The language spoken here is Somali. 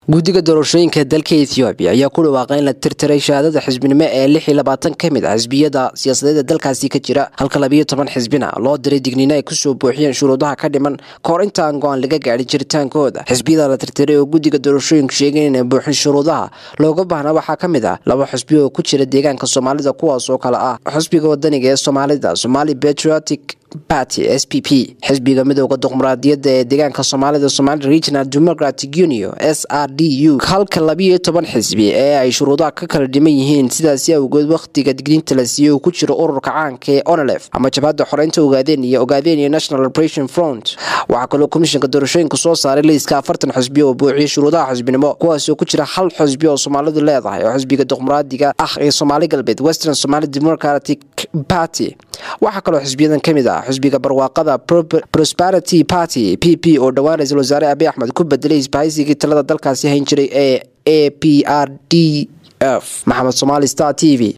guddiga doorashooyinka dalka ethoobiya ayaa ku dhawaaqay in la tirtiray shahaadada xisbinimo ee lix iyo labaatan ka mid ah xisbiyada siyaasadeeda dalkaasi ka jira halka labiyo toban xisbina loo diray digniino ay kusoo buuxiyeen shuruudaha ka dhiman kahor intaan go-aan laga gaadhin jiritaankooda xisbiyada la tirtiray oo guddiga doorashooyinku sheegeen inay buuxin shuruudaha looga baahna waxaa ka mid ah laba xisbi oo ku jira deegaanka soomaalida kuwaas oo kale ah xisbiga wadaniga ee soomaalida somali patriotic party s p p xisbiga midooda dimuqraadiyadda ee deegaanka soomaalida somali regional democratic union s r d u halka labiyo toban xisbi ee ay shuruudaha ka kala dhiman yihiin sidaasi awgeed wakhtiga digniinta la siiyey uu ku jiro ururka caanka ee onelef ama jabhadda xoreynta ogaadeen iyo ogaadeen iyo national operation front waxaa kaloo komishanka doorashooyinka soo saaray liiska afartan xisbi oo buuxiyay shuruudaha xisbinimo kuwaasoo ku jira hal xisbi oo soomaalidu leedahay oo xisbiga dimuqraadiga ah ee soomaali galbeed western somali democratic party waxaa kaloo xisbiyadan ka mid ah xisbiga barwaaqada prosperity party p p oo dhowaan ra-iisul wasaare abiy axmed ku bedelay isbahaysigii talada dalkaasi hayn jiray ee a p r d f maxamed somaali star t v